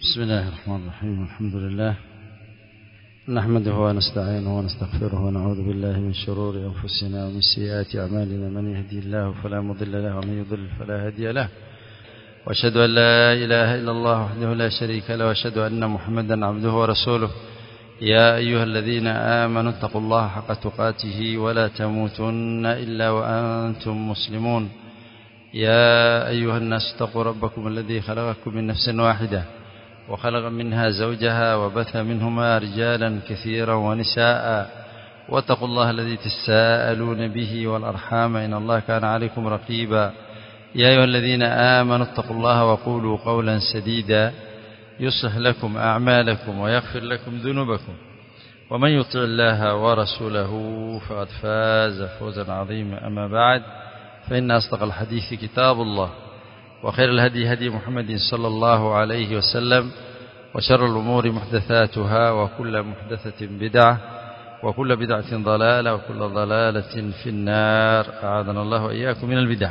بسم الله الرحمن الرحيم الحمد لله نحمده ونستعينه ونستغفره ونعوذ بالله من شرور أنفسنا ومن سيئات أعمالنا من يهدي الله فلا مضل له ومن يضلل فلا هادي له وأشهد أن لا إله إلا الله وحده لا شريك له وأشهد أن محمدا عبده ورسوله يا أيها الذين آمنوا اتقوا الله حق تقاته ولا تموتن إلا وأنتم مسلمون يا أيها الناس اتقوا ربكم الذي خلقكم من نفس واحدة وخلق منها زوجها وبث منهما رجالا كثيرا ونساء واتقوا الله الذي تساءلون به والأرحام إن الله كان عليكم رقيبا يا أيها الذين آمنوا اتقوا الله وقولوا قولا سديدا يصلح لكم أعمالكم ويغفر لكم ذنوبكم ومن يطع الله ورسوله فقد فاز فوزا عظيما أما بعد فإن أصدق الحديث كتاب الله وخير الهدي هدي محمد صلى الله عليه وسلم وشر الأمور محدثاتها وكل محدثة بدعة وكل بدعة ضلالة وكل ضلالة في النار أعاذنا الله وإياكم من البدع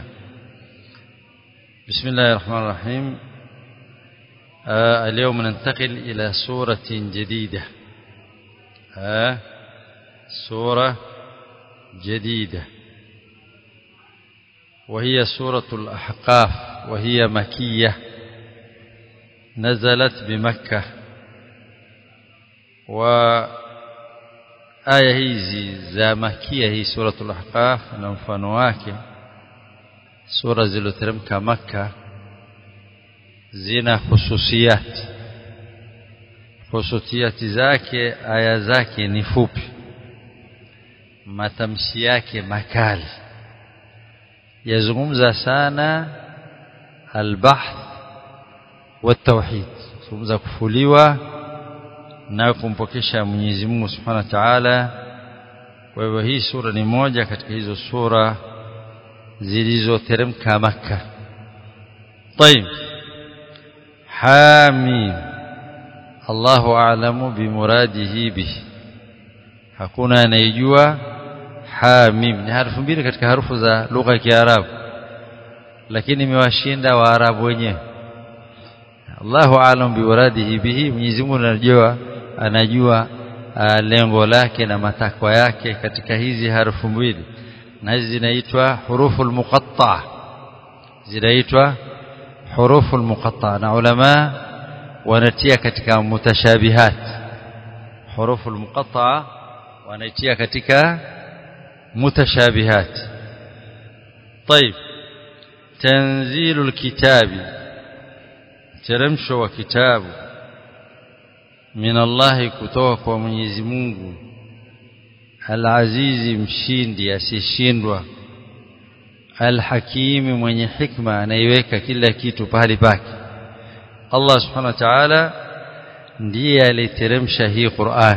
بسم الله الرحمن الرحيم آه اليوم ننتقل إلى سورة جديدة آه سورة جديدة وهي سورة الأحقاف وهي مكية نزلت بمكة وآية hizi za makia hii suratul ahqaf na mfano wake sura zilizoteremka maka zina hususiyati hususiyati zake aya zake ni fupi matamshi yake makali yazungumza sana albahth والتوحيد zungumza kufuliwa na kumpokesha Mwenyezi Mungu Subhanahu wa Ta'ala kwa hivyo hii sura ni moja katika hizo sura zilizoteremka maka طيب حاميم الله أعلم بمراده به hakuna anayejua hamim ni harufu mbili katika harufu za lugha ya Kiarabu lakini imewashinda Waarabu wenyewe Allahu aalam biwaradihi bihi Mwenyezi Mungu anajua anajua uh, lengo lake na matakwa yake katika hizi harufu mbili na hizi zinaitwa huruful muqatta zinaitwa huruful muqatta na ulama wanatia katika mutashabihat huruful muqatta wanaitia katika mutashabihat طيب تنزيل الكتاب teremsho wa kitabu min Allah kutoka kwa Mwenyezi Mungu Al-Azizi mshindi asishindwa Al-Hakimi mwenye hikma anaiweka kila kitu pahali pake Allah Subhanahu wa Ta'ala ndiye aliteremsha hii Qur'an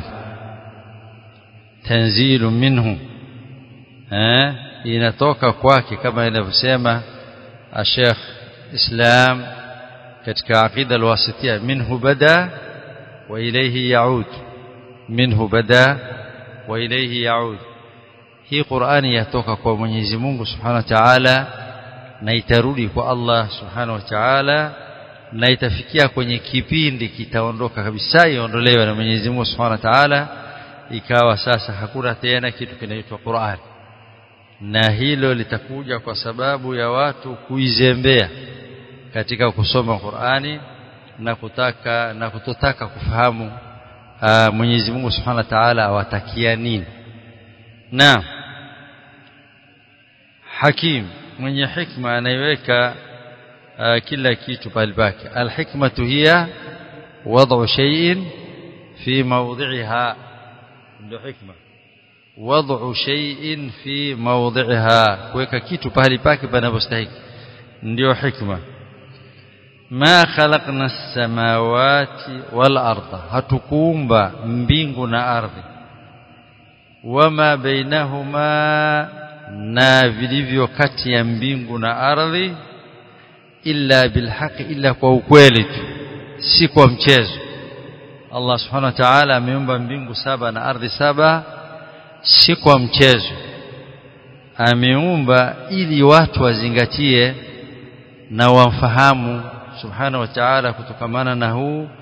tanzilu minhu eh inatoka kwake kama inavyosema Sheikh Islam katika aqida alwasitia minhu bada wa ilayhi yaud minhu bada wa ilayhi yaud hii Qur'ani yatoka kwa Mwenyezi Mungu Subhanahu wa Ta'ala na itarudi kwa Allah Subhanahu wa Ta'ala na itafikia kwenye kipindi kitaondoka kabisa iondolewe na Mwenyezi Mungu Subhanahu wa Ta'ala ikawa sasa hakuna tena kitu kinaitwa Qur'an na hilo litakuja kwa sababu ya watu kuizembea katika kusoma Qur'ani na kutaka na kutotaka kufahamu uh, Mwenyezi Mungu Subhanahu wa Ta'ala awatakia nini na Hakim mwenye hikma anaiweka uh, kila kitu pale pake alhikmatu hiya wad'u shay'in fi mawdhi'iha ndio hikma wad'u shay'in fi mawdhi'iha kuweka kitu pale pake panapostahili ndio hikma ma khalaqna as-samawati wal arda hatukuumba mbingu na ardhi wama bainahuma na vilivyo kati ya mbingu na ardhi illa bilhaqi illa kwa ukweli tu si kwa mchezo Allah subhanahu wa ta'ala ameumba mbingu saba na ardhi saba si kwa mchezo ameumba ili watu wazingatie na wamfahamu subhanahu wa ta'ala kutokamana na huu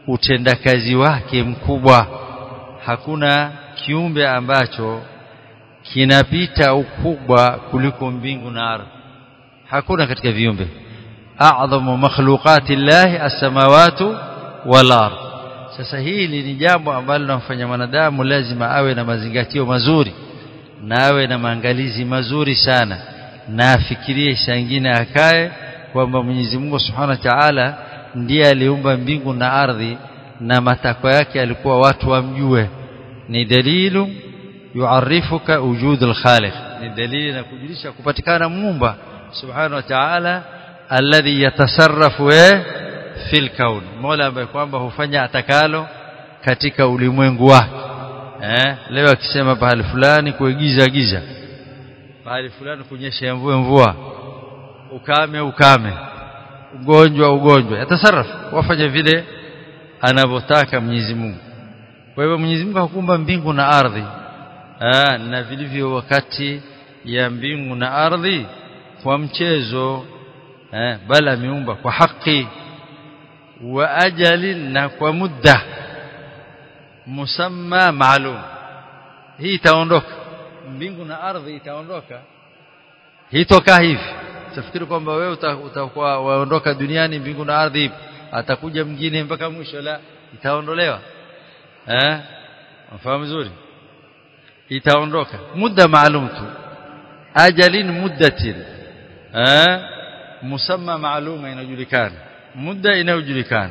utendakazi wake mkubwa hakuna kiumbe ambacho kinapita ukubwa kuliko mbingu na ardhi hakuna katika viumbe a'dhamu makhluqati llahi as-samawati wal ardh sasa hili ni jambo ambalo linamfanya mwanadamu lazima awe na mazingatio mazuri na awe na maangalizi mazuri sana na afikirie shangine akae kwamba Mwenyezi Mungu Subhanahu wa Ta'ala ndiye aliumba mbingu na ardhi na matakwa yake alikuwa watu wamjue ni dalilu yuarifuka wujud al-khaliq ni dalili na kujulisha kupatikana muumba Subhanahu wa Ta'ala alladhi yatasarrafu fil kaun Mola ambaye kwamba hufanya atakalo katika ulimwengu wake eh leo akisema pahali fulani kuigiza giza pahali fulani kunyesha mvua mvua ukame ukame ugonjwa ugonjwa yatasarrafu wafanya vile anavyotaka Mwenyezi Mungu kwa hivyo Mwenyezi Mungu hakumba mbingu na ardhi ah na vilivyo wakati ya mbingu na ardhi kwa mchezo eh bali ameumba kwa haki wa ajalin na kwa muda musamma maalum hii itaondoka mbingu na ardhi itaondoka hii toka hivi tafikiri kwamba wewe utakuwa waondoka duniani mbingu na ardhi atakuja mwingine mpaka mwisho la itaondolewa eh mfahamu vizuri itaondoka muda maalum tu ajalin muddatin eh musamma maaluma inajulikana muda inayojulikana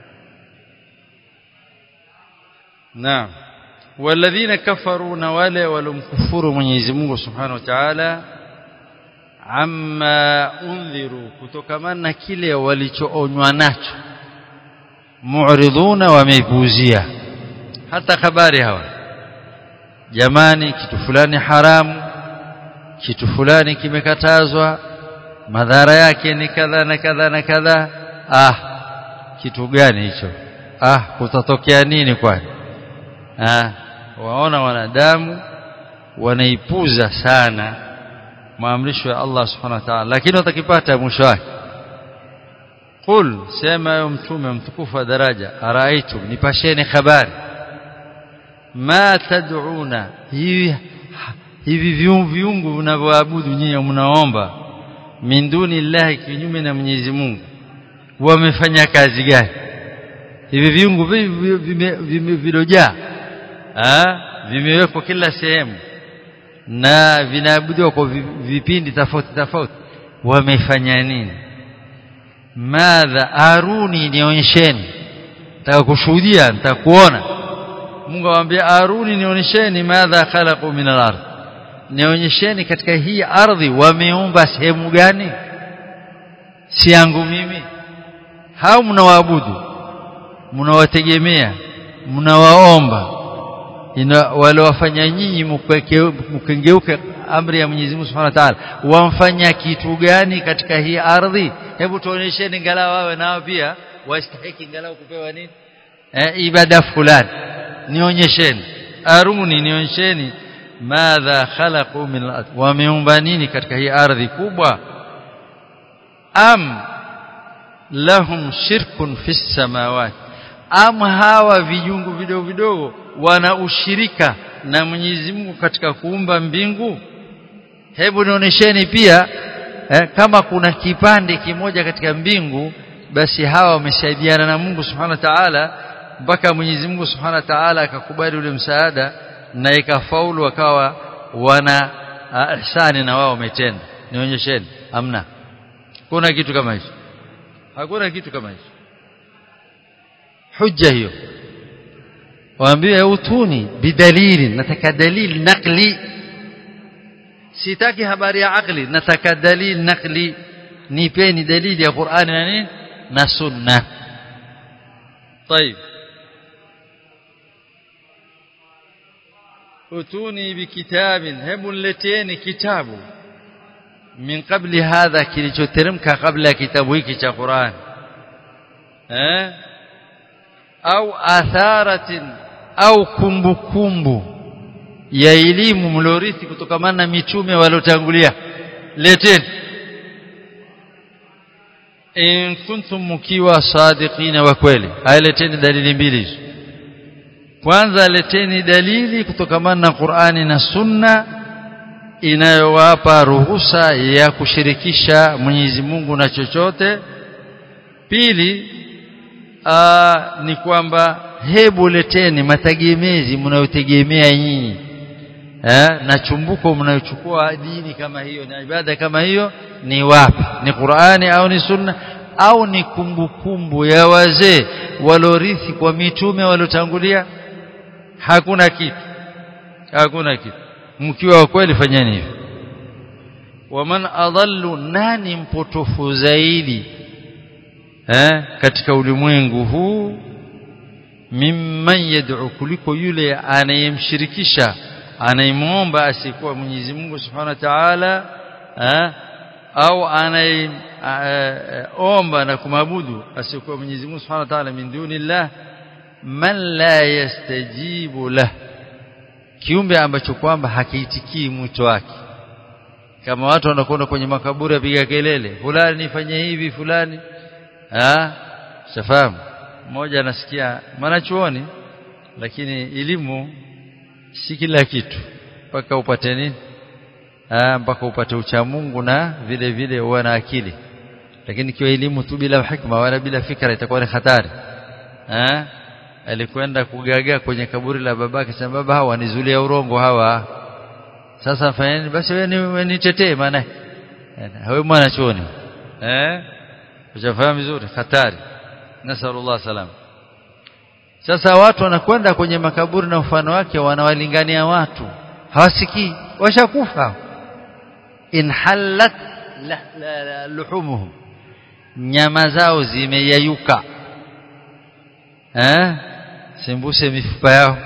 naam walladhina kafaru na wale walomkufuru Mwenyezi Mungu Subhanahu wa Ta'ala amma undhiru kutokamana na kile walichoonywa nacho mu'riduna wameipuzia hata habari hawa jamani kitu fulani haramu kitu fulani kimekatazwa madhara yake ni kadha na kadha na kadha ah kitu gani hicho ah kutatokea nini kwani ah waona wanadamu wanaipuza sana maamrisho ya Allah subhanahu wa ta'ala lakini watakipata mwisho wake qul sema yo mtume mtukufu wa daraja araaitum nipasheni habari ma tad'una hivi hivi viungu vinavyoabudu nyinyi mnaomba min duni llahi kinyume na Mwenyezi Mungu wamefanya kazi gani hivi viungu vilojaa vimewekwa kila sehemu na vinaabudiwa kwa vipindi tofauti tofauti wamefanya nini madha aruni nionyesheni nataka kushuhudia nitakuona Mungu amwambia aruni nionyesheni madha khalaqu min al-ardh nionyesheni katika hii ardhi wameumba sehemu gani si yangu mimi hao mnawaabudu mnawategemea mnawaomba waliwafanya nyinyi mkengeuke amri ya Mwenyezi Mungu Subhanahu wa Ta'ala wamfanya kitu gani katika hii ardhi hebu tuonyesheni ngalau wawe nao pia wastahiki ngalau kupewa nini eh, ibada fulani nionyesheni aruni nionyesheni madha khalaqu min al wameumba nini katika hii ardhi kubwa am lahum shirkun fis samawati am hawa vijungu vidogo vidogo wana ushirika na Mwenyezi Mungu katika kuumba mbingu hebu nionyesheni pia eh, kama kuna kipande kimoja katika mbingu basi hawa wamesaidiana na Mungu Subhanahu wa Ta'ala mpaka Mwenyezi Mungu Subhanahu wa Ta'ala akakubali ule msaada na ikafaulu wakawa wana ihsani na wao wametenda nionyesheni amna kuna kitu kama hicho hakuna kitu kama hicho hujja hiyo waambie utuni bidalili nataka dalili nakli sitaki habari ya akli nataka dalili nakli nipeni dalili ya Qur'ani na nini na sunna طيب utuni bikitabin hebu nileteni kitabu min qabli hadha kilichoteremka kabla ya kitabu hiki cha Qur'an eh au atharatin au kumbukumbu ya elimu mlorithi kutokamana na mitume waliotangulia leteni in kuntum mkiwa sadiqina wa kweli aleteni dalili mbili hizo kwanza leteni dalili kutokamana na Qur'ani na Sunna inayowapa ruhusa ya kushirikisha Mwenyezi Mungu na chochote pili aa, ni kwamba hebu leteni mategemezi mnayotegemea nyinyi eh, na chumbuko mnayochukua dini kama hiyo na ibada kama hiyo ni wapi ni Qur'ani au ni Sunna au ni kumbukumbu kumbu ya wazee walorithi kwa mitume waliotangulia hakuna kitu hakuna kitu mkiwa wa kweli fanyeni hivyo waman adallu nani mpotofu zaidi eh, katika ulimwengu huu mimman yad'u kuliko yule anayemshirikisha anayemwomba asikuwa Mwenyezi Mungu Subhanahu wa Ta'ala eh, au anayeomba na kumabudu asikuwa Mwenyezi Mungu Subhanahu wa Ta'ala min dunillah man la yastajibu lah kiumbe ambacho kwamba hakiitikii mwito wake kama watu wanakwenda kwenye makaburi apiga kelele fulani nifanye hivi fulani ah shafahamu mmoja anasikia mwanachuoni lakini elimu si kila kitu mpaka upate nini ah mpaka upate ucha Mungu na vile vile uwe na akili lakini kiwa elimu tu bila hikma wala bila fikra itakuwa ni hatari ah alikwenda kugagaa kwenye kaburi la babake sema baba hawa nizulia urongo hawa sasa fanyeni basi wewe nitetee maana wewe mwana chuoni eh ujafahamu vizuri hatari nasallallahu salam sasa watu wanakwenda kwenye makaburi na mfano wake wanawalingania watu hawasikii washakufa inhalat la, la, la, luhumuhum nyama zao zimeyayuka eh sembuse mifupa yao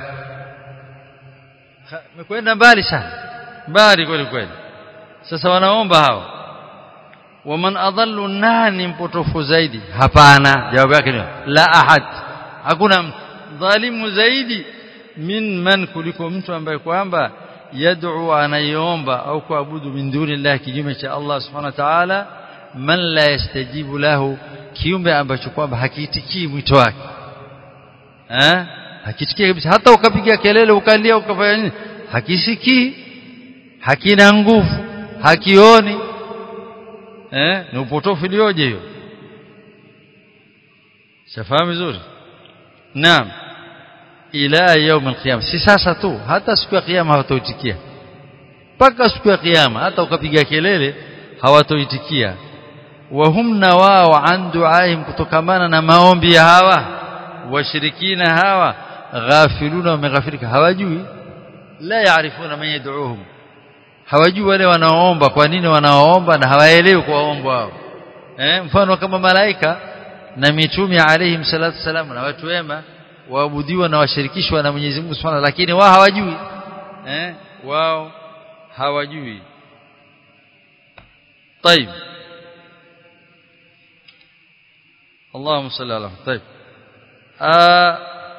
mekwenda mbali sana mbali kweli kweli sasa wanaomba hao waman adallu nani mpotofu zaidi hapana jawabu yake ni la ahad hakuna dhalimu zaidi min man kuliko mtu ambaye kwamba yad'u anayomba au kuabudu min dunillahi kinyume cha Allah subhanahu wa ta'ala man la yastajibu lahu kiumbe ambacho kwamba hakiitikii mwito wake eh hakisikii kabisa hata ukapiga kelele ukalia ukafanya nini hakisikii hakina nguvu hakioni eh ni upotofu ilioje hiyo shafahamu vizuri naam ila يوم القيامه si sasa tu hata siku ya kiyama hawatoitikia mpaka siku ya kiyama hata ukapiga kelele hawatoitikia wahum na wao an duaihim kutokamana na maombi ya hawa washirikina hawa ghafiluna wameghafirika hawajui la yaarifuna man yad'uuhum hawajui wale wanaoomba kwa nini wanaoomba na hawaelewi kuwaomba wao eh mfano kama malaika na mitume alayhim salatu wasalam na watu wema waabudiwa na washirikishwa na Mwenyezi Mungu Subhanahu lakini wao hawajui eh wao hawajui طيب اللهم صل على طيب آه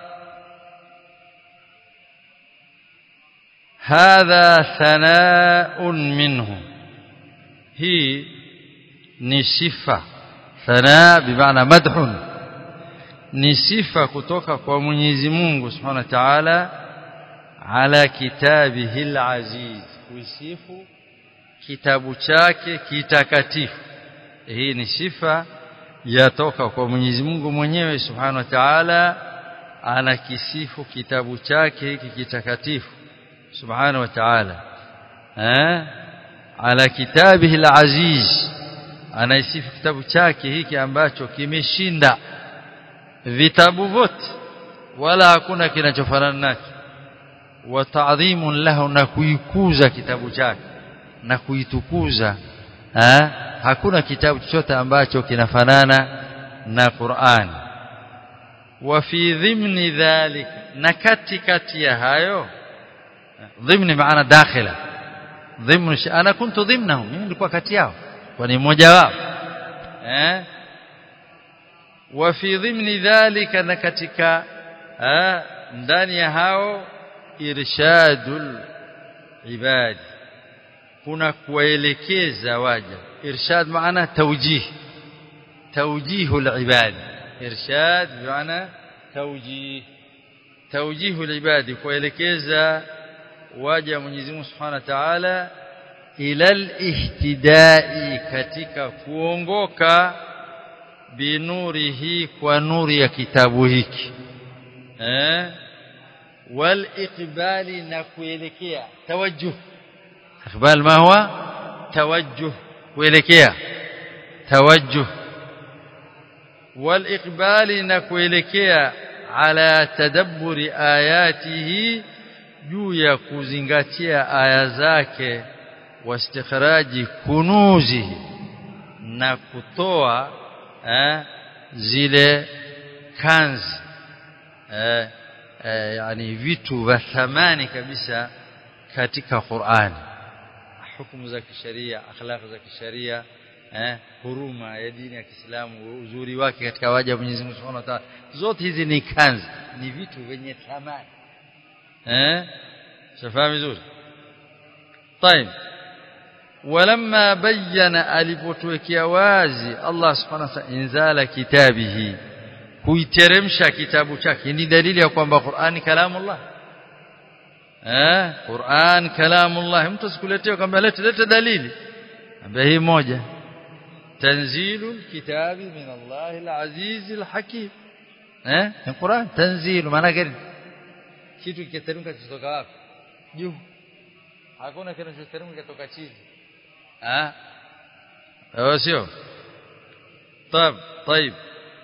هذا ثناء منه هي نصفة ثناء بمعنى مدح ni sifa kutoka kwa Mwenyezi Mungu Subhanahu wa Ta'ala ala kitabihi al-aziz kuisifu kitabu chake kitakatifu hii ni sifa yatoka kwa Mwenyezi Mungu mwenyewe Subhanahu wa Ta'ala anakisifu kitabu chake hiki kitakatifu Subhanahu wa Ta'ala eh ala kitabihi al-aziz anaisifu kitabu chake hiki ambacho kimeshinda vitabu vyote wala hakuna kinachofanana nacho wa ta'dhimun lahu na kuikuza kitabu chake na kuitukuza ha? hakuna kitabu chochote ambacho kinafanana na Qur'an wa fi dhimni dhalik na katikati ya hayo dhimni maana dakhila dhimni ana kuntu dhimnahum mimi nilikuwa kati yao kwa ni mmoja wao eh وفي ضمن ذلك na katika ndani ya hao irshadul ibad kuna kuwaelekeza waja irshad maana tawjih توجيه العباد إرشاد بمعنى توجيه توجيه العباد kuelekeza waja Mwenyezi Mungu Subhanahu wa Ta'ala ila al-ihtidai katika kuongoka binurihi kwa nuri ya kitabu hiki eh wal iqbali na kuelekea tawajjuh iqbal ma huwa tawajjuh kuelekea tawajjuh wal iqbali na kuelekea ala tadabburi ayatihi juu ya kuzingatia aya zake wastikhraji kunuzihi na kutoa eh, zile kanzi eh, eh, yani vitu vya thamani kabisa katika Qur'ani hukumu za kisheria akhlaq za kisheria eh, huruma ya dini ya Kiislamu uzuri wake katika waja Mwenyezi Mungu Subhanahu wa Ta'ala zote hizi ni kanzi ni vitu vyenye thamani eh shafahamu vizuri طيب ولما بين alipotuwekea wazi Allah subhanahu wa ta'ala inzala kitabihi kuiteremsha kitabu chake ni dalili ya kwamba Qur'ani kalamullah eh Qur'an kalamullah mtu sikuletea kwamba leta leta dalili ambaye hii moja tanzilu kitabi min Allah al-aziz al-hakim eh ni Qur'an tanzilu maana gani kitu kiteremka kutoka wapi juu hakuna kinachoteremka kutoka chini ah sio طيب طيب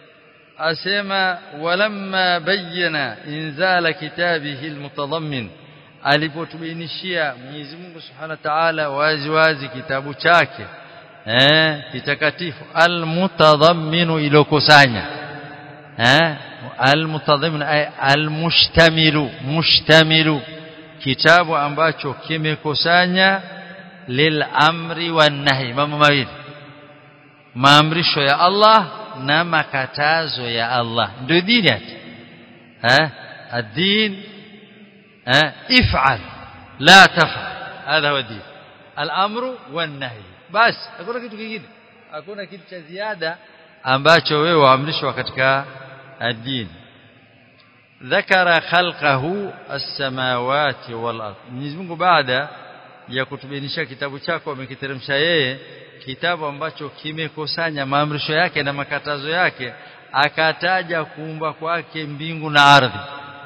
asema walamma bayyana inzala kitabihi almutadammin alipotubainishia Mwenyezi Mungu Subhanahu wa Ta'ala wazi wazi kitabu chake eh kitakatifu almutadamminu ilokusanya eh almutadammin ay almushtamilu mushtamilu kitabu ambacho kimekusanya lilamri wan nahi mambo mawili maamrisho ya Allah na makatazo ya Allah ndio dini ati eh الدين eh if'al la taf'al هذا هو الدين الامر والنهي بس hakuna kitu kingine hakuna kitu cha ziada ambacho wewe waamrishwa katika الدين ذكر خلقه السماوات والارض Mwenyezi Mungu baada ya kutubainisha kitabu chako amekiteremsha yeye kitabu ambacho kimekusanya maamrisho yake na makatazo yake akataja kuumba kwake mbingu na ardhi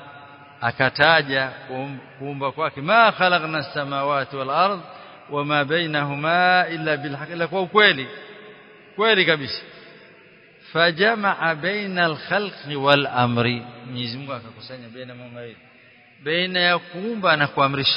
akataja kuumba kwake ma khalaqna as-samawati wal ard wama bainahuma illa bil haqq kwa ukweli kweli kabisa fajamaa baina al-khalqi wal amri Mwenyezi Mungu akakusanya baina mambo mawili baina ya kuumba na kuamrisha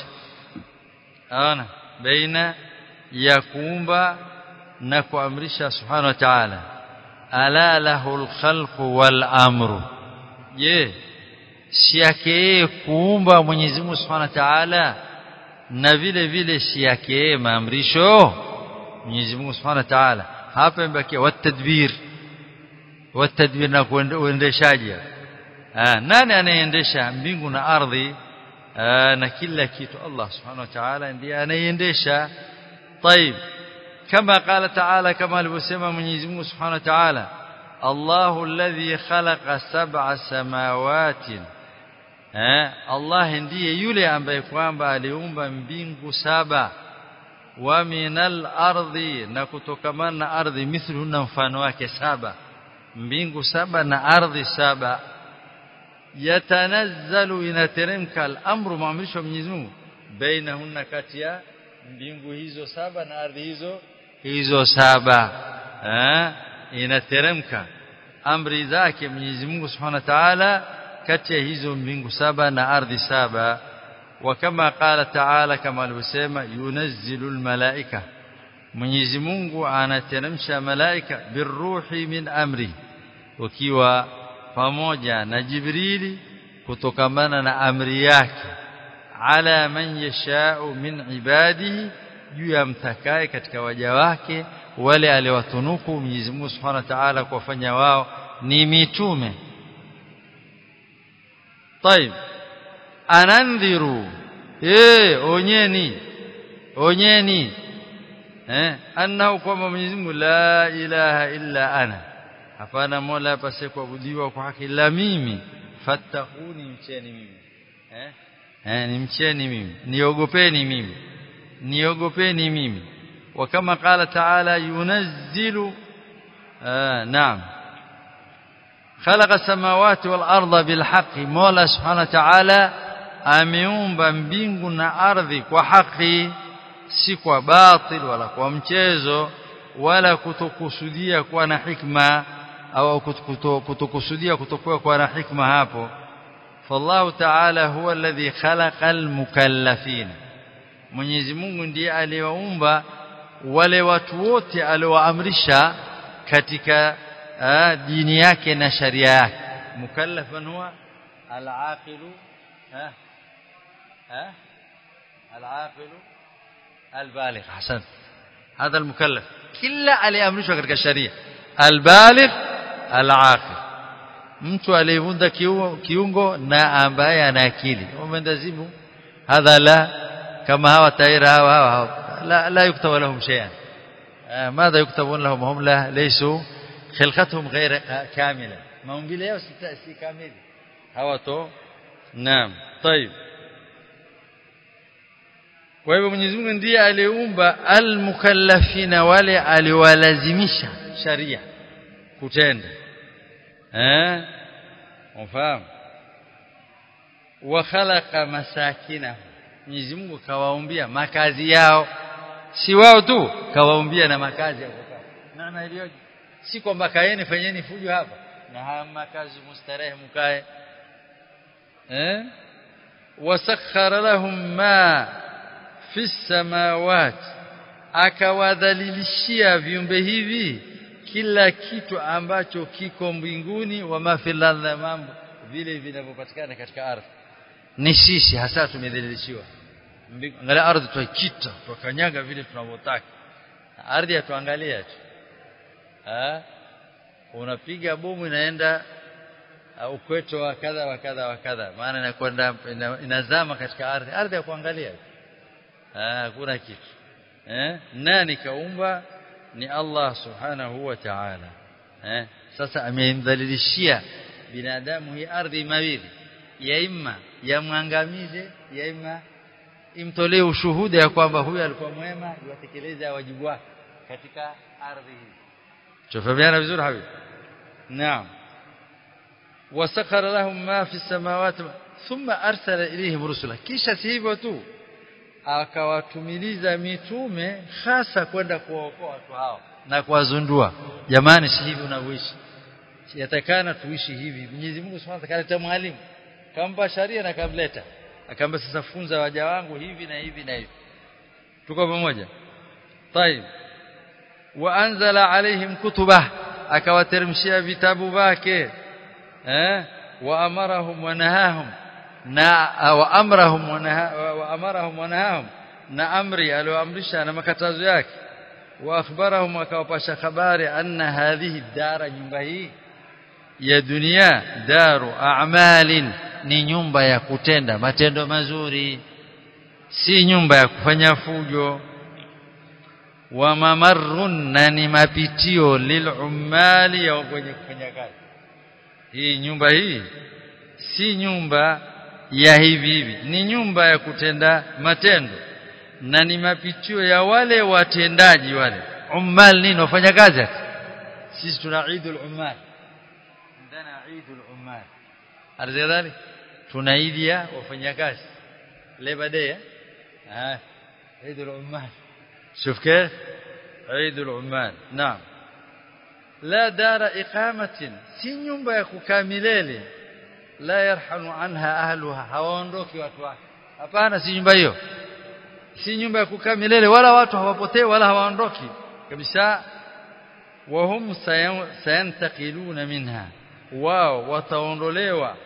ana baina ya kuumba na kuamrisha subhanahu wa ta'ala ala lahul khalqu wal amru je si yake kuumba Mwenyezi Mungu subhanahu wa ta'ala na vile vile si yake maamrisho Mwenyezi Mungu subhanahu wa ta'ala hapa imebakia watadbir watadbir na kuendeshaji ah nani anayeendesha mbingu na ardhi na kila kitu Allah subhanahu wa ta'ala ndiye anayeendesha طيب كما قال تعالى كما alivyosema Mwenyezi Mungu Subhanahu wa Ta'ala Allahu alladhi khalaqa sab'a samawati eh Allah ndiye yule ambaye kwamba aliumba mbingu saba wa minal ardi na kutokamana na ardhi mithlu na mfano wake saba mbingu saba na ardhi saba yatanazzalu inateremka al-amru maamrisho Mwenyezi Mungu bainahunna kati ya mbingu hizo saba na ardhi hizo hizo saba eh inateremka amri zake Mwenyezi Mungu Subhanahu wa Ta'ala kati ya hizo mbingu saba na ardhi saba wa kama qala Ta'ala kama alivyosema yunazzilu almalaika Mwenyezi Mungu anateremsha malaika biruhi min amri wakiwa pamoja na Jibrili kutokamana na amri yake ala man yashau min ibadihi juu ya mtakaye katika waja wake wale aliwatunuku Mwenyezi Mungu Subhanahu wa Ta'ala kuwafanya wao ni mitume طيب anandhiru eh onyeni onyeni eh annahu kwamba Mwenyezi Mungu la ilaha illa ana hapana mola apase kuabudiwa kwa haki la mimi fattaquni mcheni mimi eh eh nimcheni mimi niogopeni mimi niogopeni mimi وكما قال تعالى ينزل آه نعم خلق السماوات والأرض بالحق مولا سبحانه وتعالى ameumba mbingu na ardhi kwa haki si kwa batil wala kwa mchezo wala kutokusudia kuwa na hikma au kutokusudia kutokuwa kuwa na hikma hapo fallahu ta'ala huwa alladhi khalaqa almukallafin Mwenyezi Mungu ndiye aliyewaumba wale watu wote aliowaamrisha katika uh, dini yake na sharia yake mukallafan huwa al-aqilu ha ha al-aqilu al-baligh hasan هذا المكلف kila aliamrishwa katika sharia al-baligh al-aqil mtu aliyevunda kiungo na ambaye ana akili umendazimu hadha la kama hawa taira hawa hawa لا لا يكتب لهم شيئا ماذا يكتبون لهم هم لا ليسوا خلقتهم غير كاملة maumbile yao si kamili hawato naam طيب kwa hivyo Mwenyezi Mungu ndiye aliumba almukallafina wale aliwalazimisha sharia kutenda eh unafahamu wa khalaqa masakinahu Mwenyezi Mungu kawaumbia makazi yao si wao tu kawaumbia na makazi ya kukaa maana iliyoje si kwamba kaeni fanyeni fujo hapa na haya makazi mustarehe mkae eh wasakhara lahum ma fi samawati akawadhalilishia viumbe hivi kila kitu ambacho kiko mbinguni wa mafilal mambo vile vinavyopatikana katika ardhi ni sisi hasa tumedhalilishiwa angalia ardhi tuikita tukanyaga vile tunavyotaka ardhi atuangalia tu ah unapiga bomu inaenda uh, ukweto wa kadha wa kadha wa kadha maana inakwenda ina, inazama katika ardhi ardhi ya kuangalia ah hakuna kitu eh nani kaumba ni Allah subhanahu wa ta'ala eh sasa amemdhalilishia binadamu hii ardhi mawili ya imma yamwangamize ya imma imtolee ushuhuda ya kwamba huyu alikuwa mwema yatekeleza wajibu wake katika ardhi hii tufahamiana vizuri habibi naam wasakhara lahum ma fi samawati thumma arsala ilayhim rusula kisha si hivyo tu akawatumiliza mitume hasa kwenda kuwaokoa watu hao na kuwazundua jamani si hivi unavyoishi yatakana tuishi hivi Mwenyezi Mungu Subhanahu wa Ta'ala mwalimu kampa sharia na kamleta akaamba sasa funza waja wangu hivi na hivi na hivi tuko pamoja طيب waanzala alaihim kutuba akawateremshia vitabu vyake eh wa amarahum wa nahahum na wa amrahum wa amarahum wa nahahum na amri alioamrisha na makatazo yake wa akhbarahum akawapasha habari anna hadhihi dara nyumba hii ya dunia daru a'malin ni nyumba ya kutenda matendo mazuri si nyumba ya kufanya fujo wa mamarrun na ni mapitio lilumali ya wenye kufanya kazi hii nyumba hii si nyumba ya hivi hivi ni nyumba ya kutenda matendo na ni mapitio ya wale watendaji wale ummal nini wafanya kazi sisi tuna Eidul Ummal ndana Eidul Ummal arzadhali tuna Eid ya wafanyakazi Labor Day ah Eidul Ummal شوف كيف عيد العمال نعم لا دار إقامة si nyumba ya kukaa milele la yarhanu anha ahluha hawaondoki watu wake hapana si nyumba hiyo si nyumba ya kukaa milele wala watu hawapotei wala hawaondoki kabisa wahum sayantaqiluna minha wao wataondolewa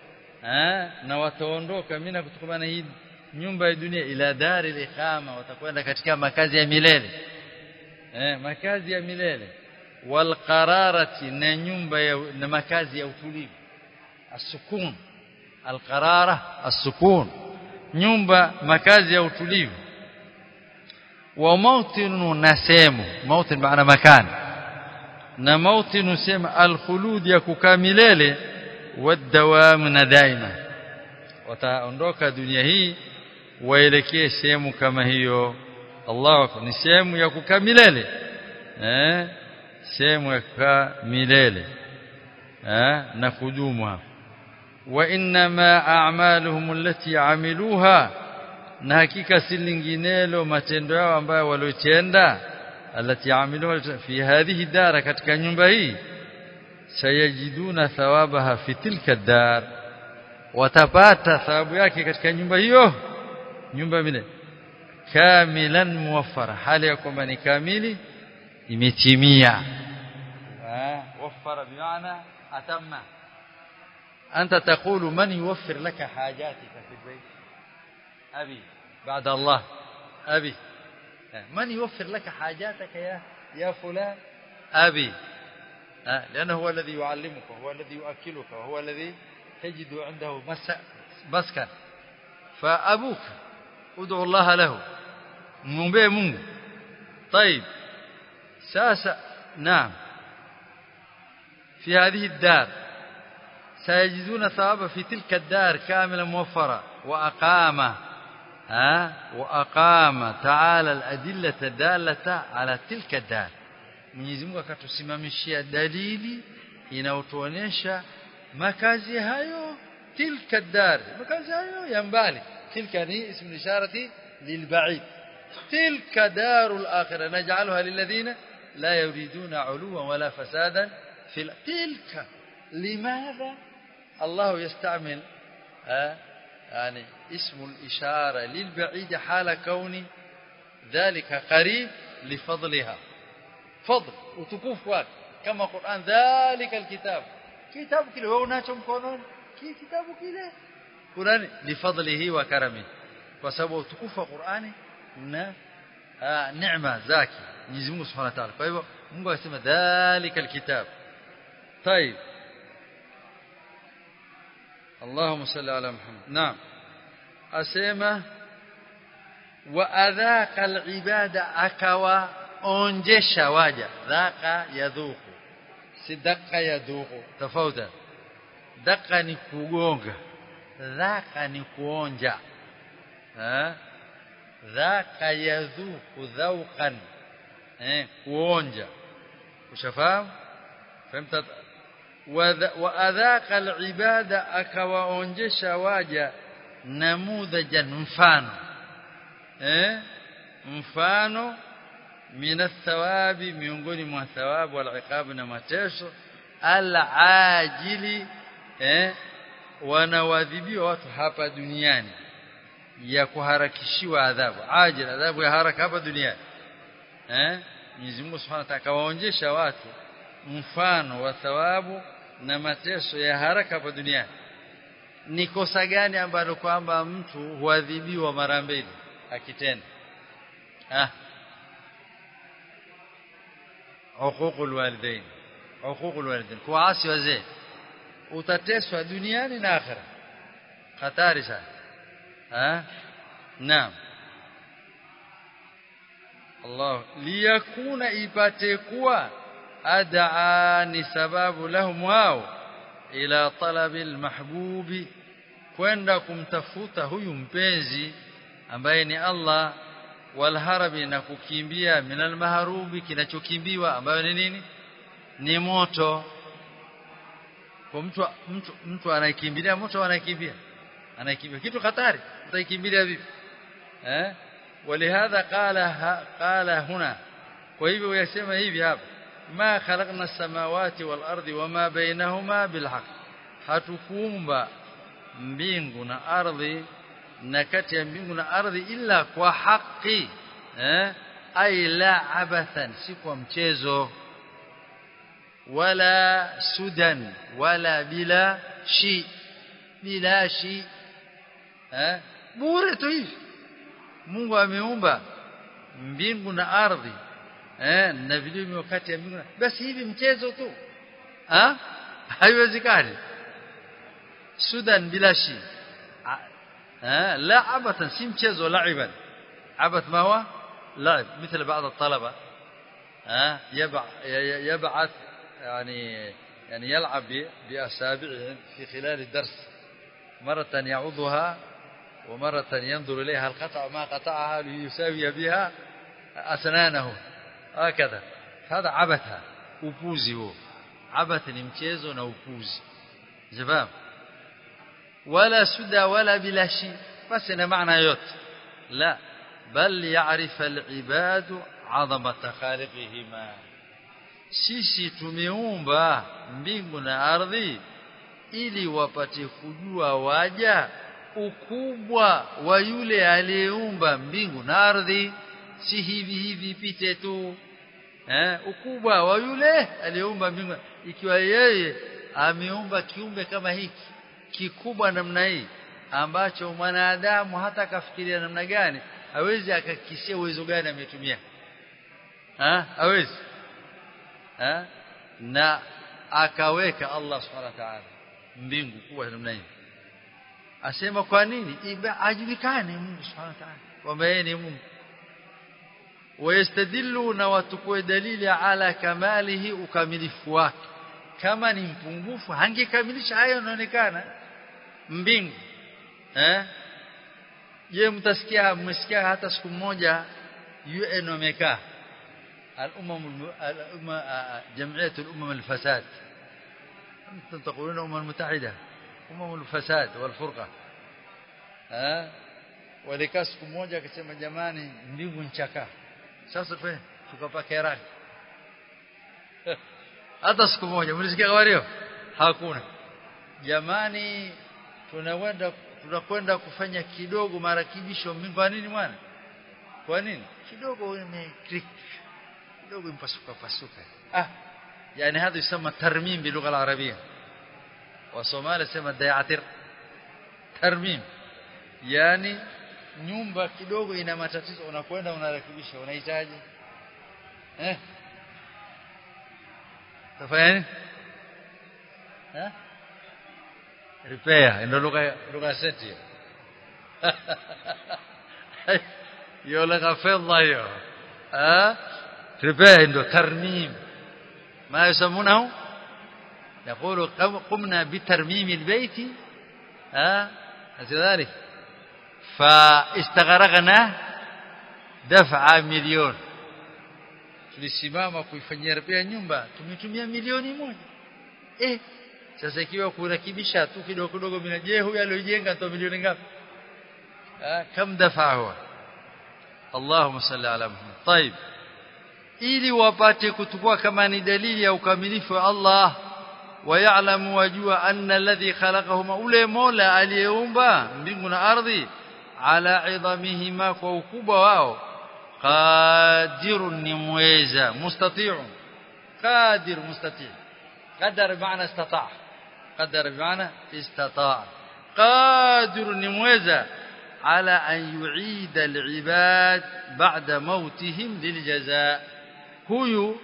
na wataondoka mina kutokana hii nyumba ya dunia ila dari liqama watakwenda katika makazi ya milele eh makazi ya milele wal qararati na nyumba ya na makazi ya utulivu asukun al qarara asukun nyumba makazi ya utulivu wa mautinu nasemu mautin maana makani na mauti nusema alkhulud ya kukaa milele wadawam na daima wataondoka dunia hii waelekee sehemu kama hiyo Allah ni sehemu ya kukaa milele eh sehemu ya kukaa milele eh na kudumu hapo wa inma a'maluhum allati amiluha na hakika si linginelo matendo yao ambayo waliotenda alati amiluha fi hadhihi dara katika nyumba hii sayajiduna thawabaha fi tilka dar watapata thawabu yake katika nyumba hiyo nyumba mile kamilan muwaffara hali ya kwamba ni kamili imetimia waffara bimaana atamma أنت تقول من يوفر لك حاجاتك في البيت أبي بعد الله أبي من يوفر لك حاجاتك يا يا فلان أبي لأنه هو الذي يعلمك وهو الذي يؤكلك وهو الذي تجد عنده مسكن فأبوك ادعو الله له مبيه منه طيب ساسا نعم في هذه الدار سيجدون ثوابا في تلك الدار كاملا موفرة وأقام ها وأقام تعالى الأدلة الدالة على تلك الدار Mwenyezi Mungu akatusimamishia dalili inayotuonesha makazi hayo tilka dar makazi hayo ya mbali tilka ni ismu isharati lilba'id tilka darul akhirah naj'alha lilladhina la yuriduna 'uluwan wala fasadan fil tilka limadha الله يستعمل يعني اسم الإشارة للبعيد حال كون ذلك قريب لفضلها فضل وتكوف واك كما قرآن ذلك الكتاب كتاب كله هو ناتم كونون كي كتاب كله قرآن لفضله وكرمه وسبب تكوف قرآن na neema zake Mwenyezi Mungu Subhanahu wa Ta'ala. Kwa hivyo Mungu anasema dhalika alkitab. طيب اللهم صل على محمد نعم asema wa adhaqa alibada akawa onjesha waja dhaqa yadhuku si daqa yadhuku tofauti daqa ni kugonga dhaqa ni kuonja eh dhaqa yadhuku dhauqan eh kuonja ushafahamu fahimta waadhaqa alibada akawaonjesha waja namudhajan mfano eh mfano min athawabi miongoni mwa thawabu wal iqab na mateso al-ajili eh wanawadhibiwa watu hapa duniani ya kuharakishiwa adhabu ajili adhabu ya haraka hapa duniani eh Mwenyezi Mungu Subhanahu wa Ta'ala akawaonjesha watu mfano wa thawabu na mateso ya haraka hapa duniani ni kosa gani ambalo kwamba mtu huadhibiwa mara mbili akitenda ah uququl walidain uququl walidain kuasi wazee utateswa duniani na akhera hatari sana ah naam Allah liyakuna ipate kuwa adaa ni sababu lahum wao ila talabi almahbubi kwenda kumtafuta huyu mpenzi ambaye ni Allah walharabi na kukimbia minal maharubi kinachokimbiwa ambayo ni nini ni moto kwa mtu mtu mtu anayekimbilia moto anakimbia anakimbia kitu hatari utaikimbilia vipi eh ولهذا قال قال هنا kwa hivyo yasema hivi hapa ma khalaqna samawati wal ardi wama bainahuma bilhaq hatukuumba mbingu na ardhi na kati ya mbingu na ardhi illa kwa haki eh ay la abathan si kwa mchezo wala sudan wala bila shi bila shi eh bure tu hivi Mungu ameumba mbingu na ardhi eh na vilimi wakati ya mbingu basi hivi mchezo tu ah haiwezekani sudan bila shi eh la abatan si mchezo laiban abath ma huwa لعب مثل بعض الطلبة يبعث يعني يعني يلعب بأصابعه في خلال الدرس مرة يعضها ومرة ينظر إليها القطع ما قطعها ليساوي بها أسنانه هكذا هذا عبثها upuzi huo abath ni mchezo na upuzi jafahamu wala suda wala bilashi basi na maana yote la bal ya'rif al-ibadu 'azamata khaliqihima sisi tumeumba mbingu na ardhi ili wapate kujua waja ukubwa wa yule aliyeumba mbingu na ardhi si hivi hivi pite tu eh ukubwa wa yule aliyeumba mbingu ikiwa yeye ameumba kiumbe kama hiki kikubwa namna hii ambacho mwanadamu hata akafikiria namna gani hawezi akakisia uwezo gani ametumia ha hawezi ha na akaweka Allah subhanahu wa ta'ala mbingu kuwa namna hii asema kwa nini ajulikane Mungu subhanahu wa ta'ala kwamba yeye ni Mungu ويستدلون وتكوي دليل على كماله ukamilifu wake kama ni mpungufu hangekamilisha hayo yanaonekana mbingu eh je mtasikia mmesikia hata siku moja UN wamekaa الامم الامه جمعيه الامم الفساد انتم تقولون الامم المتحده امم الفساد والفرقه ها walikaa siku moja akasema jamani mbingu nchakaa sasa pe tukapaka rangi hata siku moja mlisikia habari hiyo hakuna jamani tunakwenda tunakwenda kufanya kidogo marakibisho mbingu kwa nini mwana kwa nini kidogo imeklik kidogo impasuka pasuka ah yani hadhi yusema tarmim bilugha al-arabia wa somali sema dayatir tarmim yani nyumba kidogo ina matatizo unakwenda unarekebisha unahitaji eh tafanya nini eh repair ndio lugha lugha seti hiyo lugha fedha hiyo eh repair ndio tarmim ما يسمونه يقول قمنا بترميم البيت ها كذلك فاستغرقنا دفع مليون tulisimama kuifanyia repair nyumba tumetumia milioni moja eh sasa ikiwa kurekebisha tu kidogo kidogo mina je huyu aliyojenga to milioni ngapi ah kam dafa huwa Allahumma salli ala Muhammad طيب ili wapate kutukua kama ni dalili ya ukamilifu wa Allah wayalamu wajua anna alladhi khalaqahuma ule mola aliyeumba mbingu na ardhi ala idhamihima kwa ukubwa wao qadirun ni muweza mustati'un qadir mustati' qadar maana istata' qadar maana istata' qadirun ni muweza ala an yu'ida al-ibad ba'da mautihim liljazaa huyu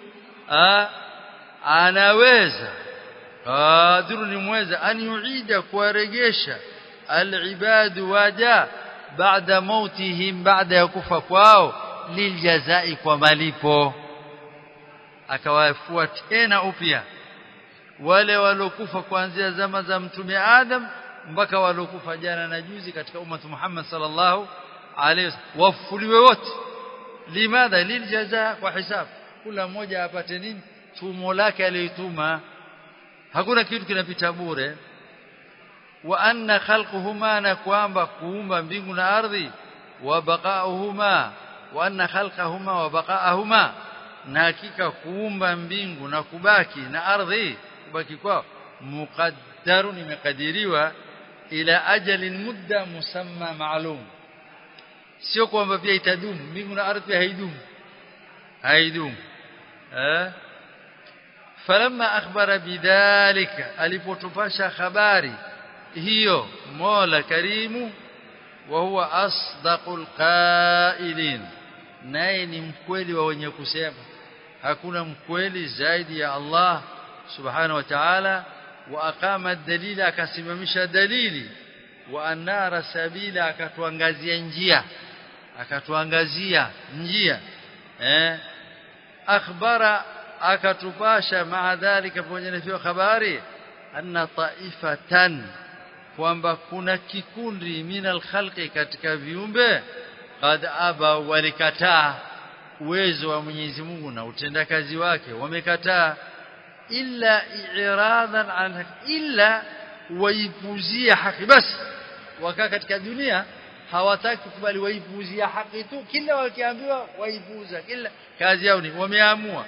anaweza qadiru ni mweza an yuida kuwaregesha alibadu waja baada mautihim baada ya kufa kwao liljazai kwa malipo akawafua tena upya wale walokufa kuanzia zama za mtume Adam mpaka walokufa jana na juzi katika umma Muhammad sallallahu alaihi wasallam wafuliwe wote limadha liljaza kwa hisabu kila mmoja apate nini tumo lake aliyotuma hakuna kitu kinapita bure wa anna khalquhuma na kwamba kuumba mbingu na ardhi wa baqa'uhuma wa anna khalqahuma wa baqa'ahuma na hakika kuumba mbingu na kubaki na ardhi kubaki kwao muqaddarun imekadiriwa ila ajalin mudda musamma maalum sio kwamba pia itadumu mbingu na ardhi haidumu haidumu eh falamma akhbara bidhalika alipotupasha habari hiyo Mola Karimu wa huwa asdaqul qailin naye ni mkweli wa wenye kusema hakuna mkweli zaidi ya Allah subhanahu wa ta'ala wa aqama dalila akasimamisha dalili wa anara sabila akatuangazia njia akatuangazia njia eh akhbara akatupasha maa dhalika pamoja na hiyo habari anna taifatan kwamba kuna kikundi minal khalqi katika viumbe qad aba walikataa uwezo wa Mwenyezi Mungu na utendakazi wake wamekataa illa i'radan an illa waipuzia haki basi wakaa katika dunia hawataki kukubali waipuzia haki tu kila wakiambiwa waipuza kila kazi yao ni wameamua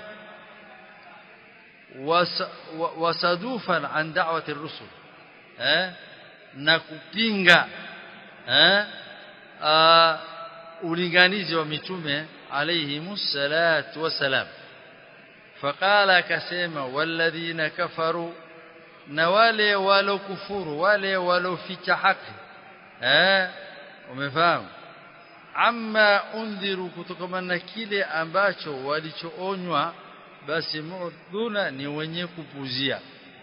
wasadufan an da'wati ar-rusul eh na kupinga eh ulinganizi wa mitume alayhimus salatu wasalam faqala akasema walladhina kafaru na wale walokufuru wale waloficha haki eh umefahamu amma undhiru kutokana na kile ambacho walichoonywa basi mu'dhuna ni wenye kupuzia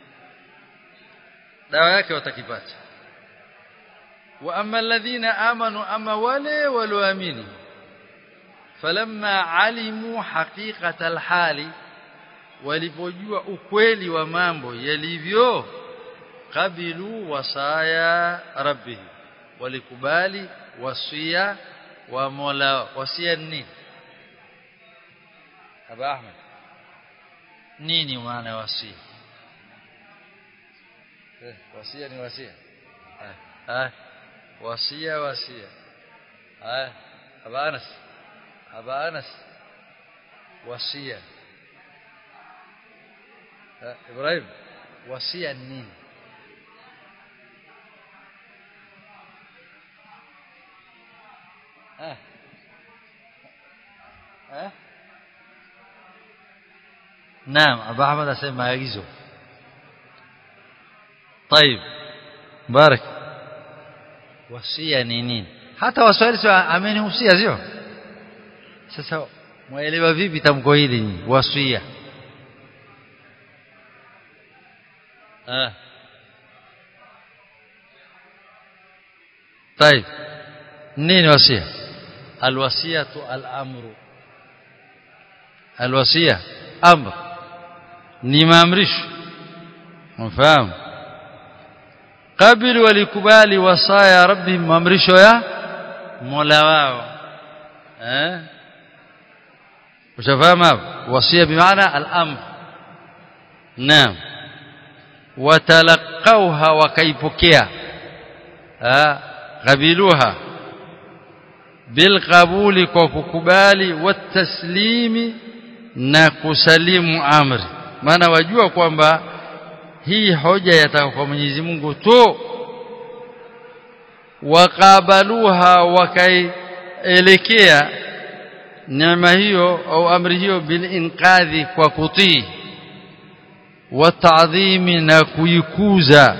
dawa yake watakipata wa amma alladhina amanu ama wale walioamini falamma alimu haqiqata alhali walipojua ukweli wa mambo yalivyo qabilu wasaya rabbih walikubali wasia wa Mola wasia nini Aba Ahmed nini maana wasia eh wasia ni wasia ah wasia wasia ah Aba Anas Aba Anas wasia Ibrahim wasia nini ah eh Naam Abu Ahmad asema maagizo طيب مبارك wasia ni nini hata waswahili sio amenihusia sio sasa muelewa vipi tamko hili ni wasia ah طيب nini wasia alwasiyatu al-amru alwasiya amr ni maamrisho mfahamu kabili walikubali wasaya rabbi maamrisho ya Mola wao eh ushafahamu hapo wasia bimaana al-amr naam watalaqauha wakaipokea ah qabiluha bilqabuli kwa kukubali wataslimi na kusalimu amri maana wajua kwamba hii hoja yataka kwa Mwenyezi Mungu tu wakabaluha wakaielekea neema hiyo au amri hiyo bilinqadhi kwa kutii watadhimi na kuikuza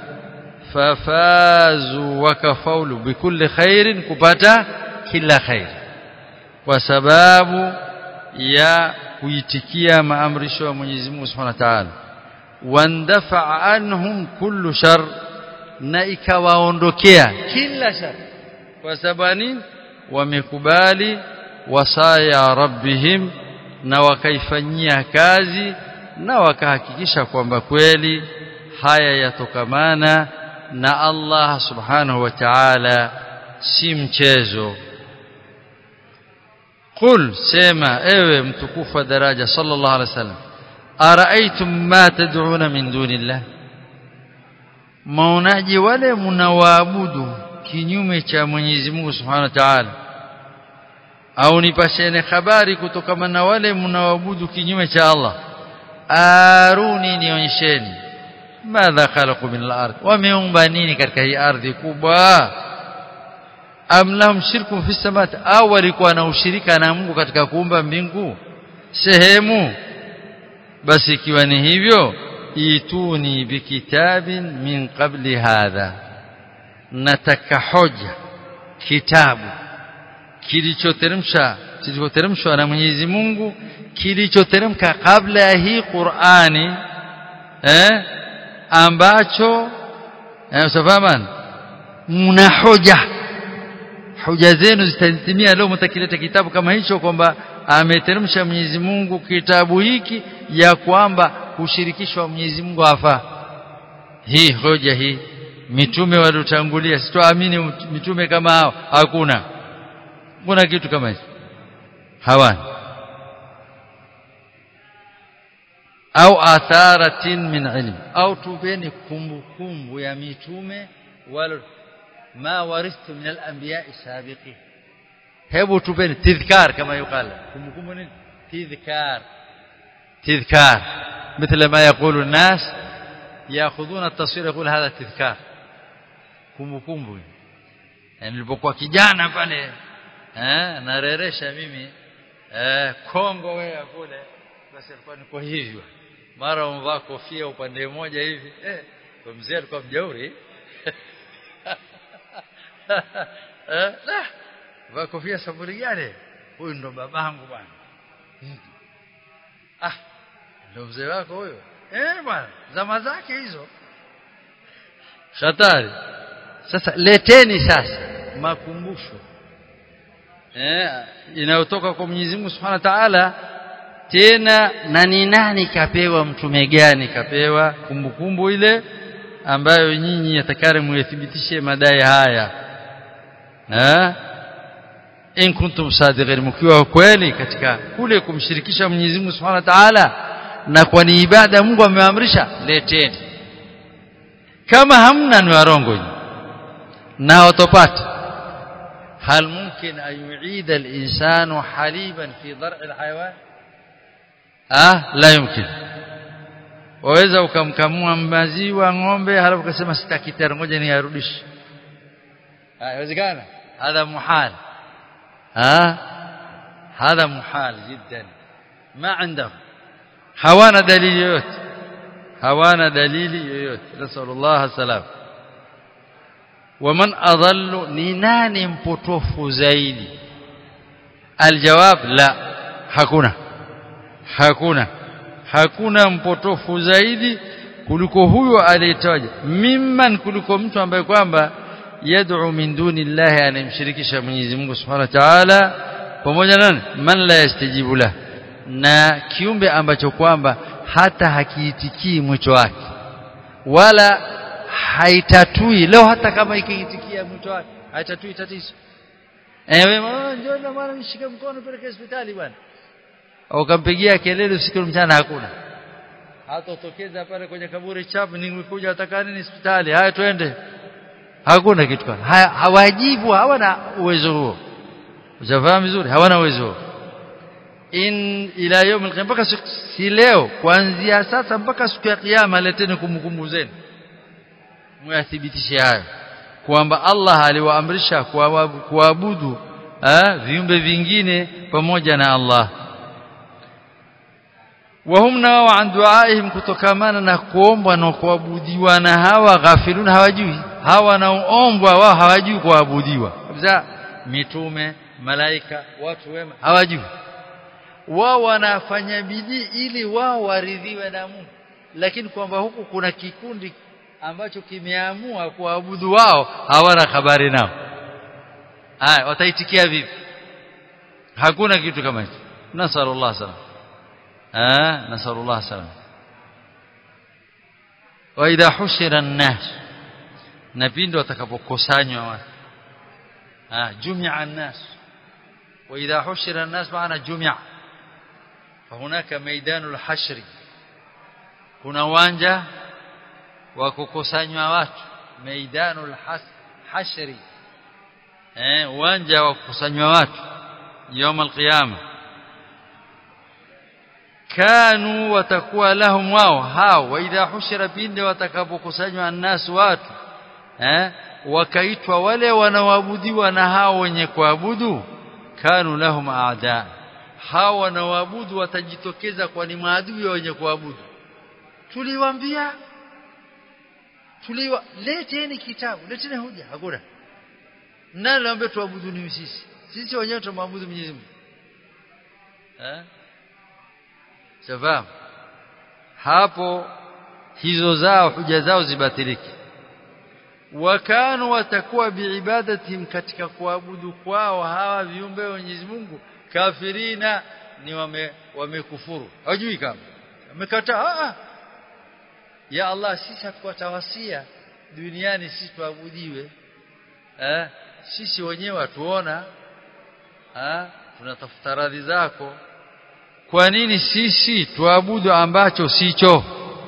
fafazu wakafaulu bikulli khairin kupata kila khair kwa sababu ya kuitikia maamrisho ya Mwenyezi Mungu Subhanahu wa Ta'ala wandafa anhum kullu shar na ikawaondokea kila shar kwa sababu wamekubali wasaya rabbihim na wakaifanyia kazi na wakahakikisha kwamba kweli haya yatokamana na Allah subhanahu wa ta'ala si mchezo قل سما ايوه متكوف درجه صلى الله عليه وسلم ارايتم ما تدعون من دون الله maonaji wale mnawaabudu kinyume cha Mwenyezi Mungu Subhanahu wa Ta'ala au nipashene habari kutokana na wale mnawaabudu kinyume cha Allah aruni nionyesheni madha khalaqu min al-ard wameumba nini katika hii ardhi kubwa am lahum shirkun fi samawati au walikuwa na ushirika na Mungu katika kuumba mbingu sehemu basi ikiwa ni hivyo ituni bikitabin min qabli hadha nataka hoja kitabu kilichoteremsha kilichoteremshwa na Mwenyezi Mungu kilichoteremka kabla ya hii Qur'ani eh ambacho eh usafahamu mna hoja hoja zenu zitatimia leo mtakileta kitabu kama hicho kwamba ameteremsha Mwenyezi Mungu kitabu hiki ya kwamba kushirikishwa Mwenyezi Mungu hafaa hii hoja hii mitume waliotangulia sitoamini mitume kama hao hakuna kuna kitu kama hicho hawana au atharatin min ilm au tupeni kumbukumbu ya mitume wala ma warithtu min al-anbiya sabiqin hebu tupeni tadhkar kama yukala kumbukumbu nini tadhkar تذكار مثل ما يقول الناس ياخذون التصوير يقول هذا تذكار kumbukumbu yani nilipokuwa kijana pale eh nareresha mimi eh Kongo wewe kule basi alikuwa niko hivyo mara umvaa kofia upande mmoja hivi eh kwa mzee alikuwa mjauri eh vaa kofia saburi gani huyu ndo babangu bwana ah ndio mzee wako huyo eh bwana zama zake hizo hatari sasa leteni sasa makumbusho eh inayotoka kwa Mwenyezi Mungu Subhanahu wa Ta'ala tena na ni nani kapewa mtume gani kapewa kumbukumbu ile ambayo nyinyi yatakare muyathibitishe madai haya eh in kuntum sadiqin mkiwa kweli katika kule kumshirikisha Mwenyezi Mungu Subhanahu wa Ta'ala na kwa ni ibada Mungu ameamrisha leteni kama hamna ni warongo na watopata هل ممكن أن يعيد الإنسان حليبا في ضرع الحيوان آه لا يمكن waweza ukamkamua maziwa ng'ombe halafu ukasema sitaki tena ngoja niyarudishe haiwezekana hadha muhal ها هذا محال جدا ما عندهم hawana dalili yoyote hawana dalili yoyote nasallallahu salam waman adallu ni nani mpotofu zaidi aljawab la hakuna hakuna hakuna mpotofu zaidi kuliko huyo aliyetaja mimman kuliko mtu ambaye kwamba yad'u min duni llahi anamshirikisha Mwenyezi Mungu Subhanahu wa Ta'ala pamoja na man la yastajibu la na kiumbe ambacho kwamba hata hakiitikii mwito wake wala haitatui leo hata kama ikiitikia mwito wake haitatui tatizo ewe njoo na mwana nishike mkono peleke hospitali bwana ukampigia kelele usiku mchana hakuna hata utokeza pale kwenye kaburi chapu nimekuja atakani ni hospitali haya twende hakuna kitu kama hawajibu hawana uwezo huo ujafahamu vizuri hawana uwezo huo in ila yawm al mpaka si leo kuanzia sasa mpaka siku ya kiyama leteni kumbukumbu zenu muyathibitishe hayo kwamba Allah aliwaamrisha kuabudu viumbe vingine pamoja na Allah wahum nao an duaihim kutokamana na kuombwa na kuabudiwa na hawa ghafilun hawajui hawa wanaoombwa wao hawajui kuabudiwa kabisa mitume malaika watu wema hawajui wao wanafanya bidii ili wao waridhiwe na Mungu lakini kwamba huku kuna kikundi ambacho kimeamua kuabudu wao hawana habari nao haya wataitikia vipi hakuna kitu kama hicho nasallallahu salam ah nasallallahu salam wa idha hushira an-nas na pindi watakapokusanywa watu ah jumia an-nas wa idha hushira an-nas maana jumia فهناك ميدان الحشر kuna uwanja wa kukusanywa watu maidanul hashri eh uwanja wa kukusanywa watu يوم القيامه kanu watakuwa lahum wao hao wa idha hushira pinde watakapokusanywa annas watu eh wakaitwa wale wanaoabudiwa na hao wenye kuabudu kanu lahum aada hao wanaoabudu watajitokeza kwa ni maadui wenye kuabudu tuliwaambia tuliwa leteni kitabu leteni hoja hakuna nani aliambia tuabudu ni sisi sisi wenyewe tumaabudu Mwenyezi Mungu eh sababu hapo hizo zao huja zao zibatiliki wakanu watakuwa biibadatihim katika kuabudu kwao hawa viumbe wa Mwenyezi Mungu kafirina ni wame wamekufuru hajui kama amekataa ah ya Allah sisi hatukuwatawasia duniani sisi tuabudiwe eh sisi wenyewe watuona eh tunatafuta radhi zako kwa nini sisi tuabudu ambacho sicho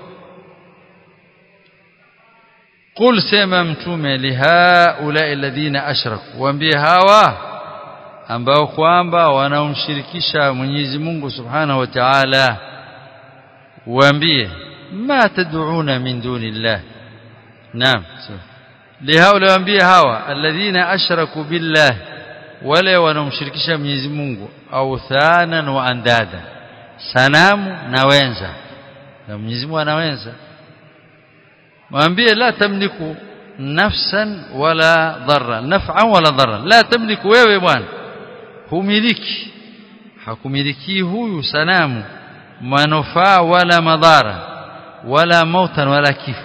قل سما mtume lihaula alladhina ashraku waambie hawa ambao kwamba wanaomshirikisha Mwenyezi Mungu Subhanahu wa Ta'ala waambie ma tad'una min dunillah naam lihaula waambie hawa alladhina ashraku billah wale wanaomshirikisha Mwenyezi Mungu au thanan wa andada sanamu na wenza na Mwenyezi Mungu anawenza mwambie la tamliku nafsan wala dharra naf'an wala dharra la tamliku wewe bwana humiliki hakumiliki huyu sanamu manufaa wala madhara wala mautan wala kifo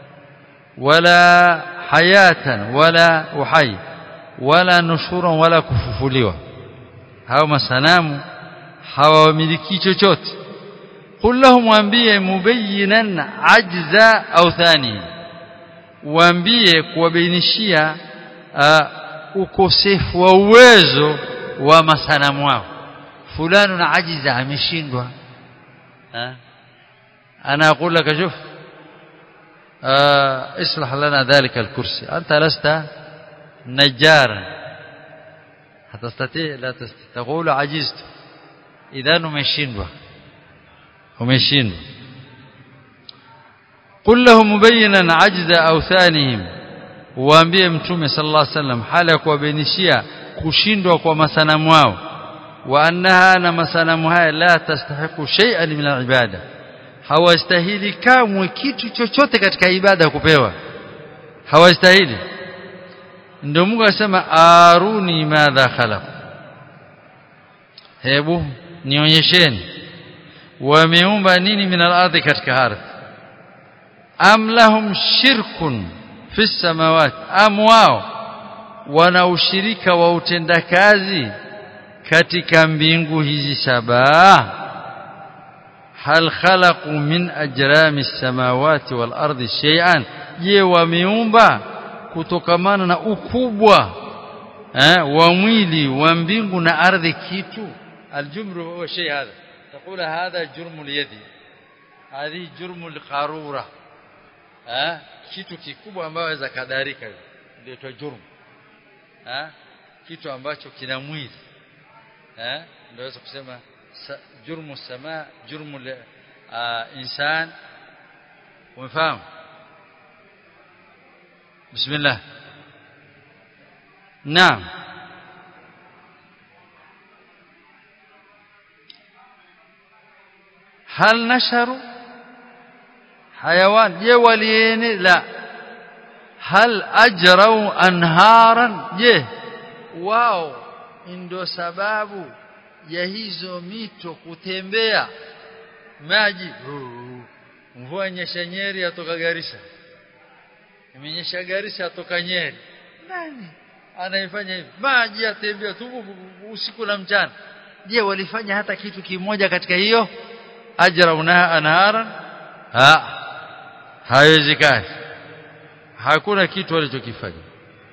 wala hayatan wala uhai wala nushuran wala kufufuliwa hao masanamu hawamiliki chochote قل لهم waambie mubayyinan ajza au thani waambie kuwabainishia ukosefu wa uwezo wa masanamu wao fulani na ajiza ameshindwa انا اقول لك شوف اصلح لنا ذلك الكرسي انت لست نجارا هتستطيع لا تستطيع تقول عجزت اذا umeshindwa umeshindwa قل لهم مبينا عجز اوثانهم waambie mtume sallallahu alaihi wasallam hali ya kuwabainishia kushindwa kwa masanamu wao wa annaha na masanamu haya la tastahiqu shay'an min al-ibada hawastahili kamwe kitu chochote katika ibada kupewa hawastahili ndio Mungu asema aruni madha khalaq hebu nionyesheni wameumba nini min al-ardhi katika ardhi am lahum shirkun fi samawati am wao wana ushirika wa utendakazi katika mbingu hizi saba hal khalaqu min ajrami samawati wal ardi shay'an je wameumba kutokamana na ukubwa eh, wa mwili wa mbingu na ardhi kitu aljumru huwa shay hadha تقول هذا جرم اليد هذه جرم القاروره eh kitu kikubwa ambacho waweza kadarika ndio jurm eh kitu ambacho kina mwili eh ndio kusema jurmu sama jurmu insan umefahamu bismillah naam hal nasharu hayawan je waliene la hal ajrau anharan je wao ndio sababu ya hizo mito kutembea maji mvua nyesha Nyeri atoka Garissa imenyesha Garissa atoka Nyeri nani anaifanya hivi maji yatembea tu usiku na mchana je walifanya hata kitu kimoja katika hiyo ajra unaha anharan ha haiwezekani hakuna kitu walichokifanya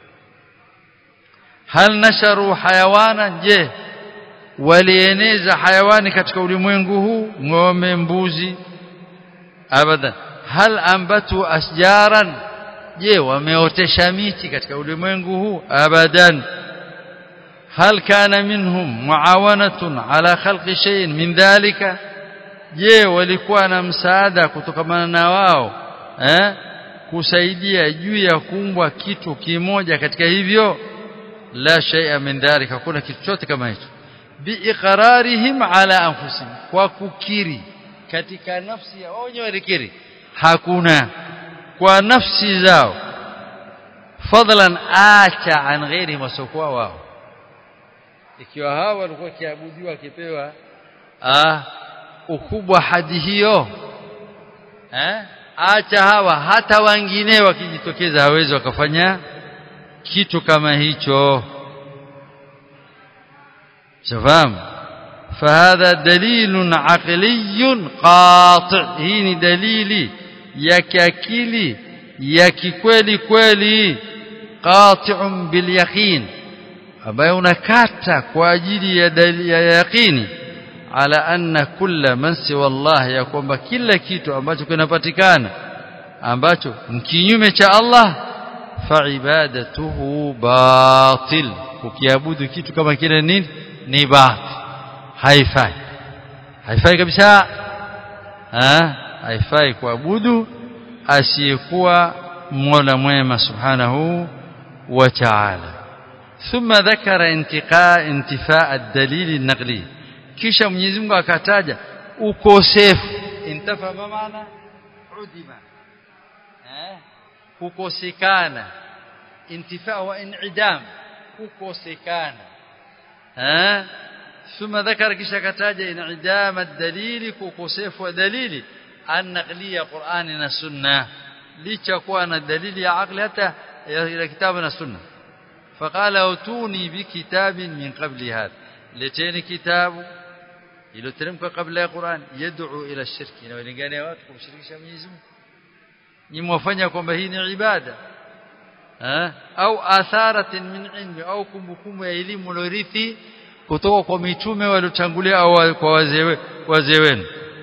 hal nasharu hayawana je walieneza hayawani katika ulimwengu huu ng'ombe mbuzi abadan hal ambatu asjaran je wameotesha miti katika ulimwengu huu abadan hal kana minhum muawanatun ala khalqi shay'in min dhalika je walikuwa na msaada kutokamana na wao eh kusaidia juu ya kuumbwa kitu kimoja katika hivyo la shay'a min dhalika hakuna kitu chote kama hicho biiqrarihim ala anfusihim kwa kukiri katika nafsi yao wenyewe walikiri hakuna kwa nafsi zao fadlan acha an ghairi masokuwa wao ikiwa hawa walikuwa kiabudiwa kipewa ah ukubwa hadi hiyo eh acha hawa hata wengine wakijitokeza hawezi wakafanya kitu kama hicho shafahamu فهذا دليل عقلي قاطع هي دليل ya kiakili ya kikweli kweli qati'un bil yaqin ambayo unakata kwa ajili ya dalili ya yaqini ala anna kulla man siwa Allah ya kwamba kila kitu ambacho kinapatikana ambacho kinyume cha Allah fa ibadatuhu batil ukiabudu kitu kama kile nini ni batil haifai haifai kabisa ha haifai kuabudu asiyekuwa Mola mwema subhanahu wa ta'ala ثم ذكر انتقاء انتفاء الدليل النقلي kisha Mwenyezi Mungu akataja ukosefu intafa maana udima eh kukosekana intifa wa inidam kukosekana eh ثم ذكر kisha akataja inidam ad-dalili kukosefu wa dalili an-naqliya Qur'ani na sunna licha kuwa na dalili ya akli hata ya kitabu na sunna فقال اتوني بكتاب من قبل هذا leteni kitabu iliyoteremka kabla ya Qur'an yad'u ila shirki inawalingania watu kumshirikisha Mwenyezi Mungu ni mwafanya kwamba hii ni ibada eh au atharatin min ilmi au kumbukumbu ya elimu ulorithi kutoka kwa mitume waliotangulia au kwa wazee wazee wenu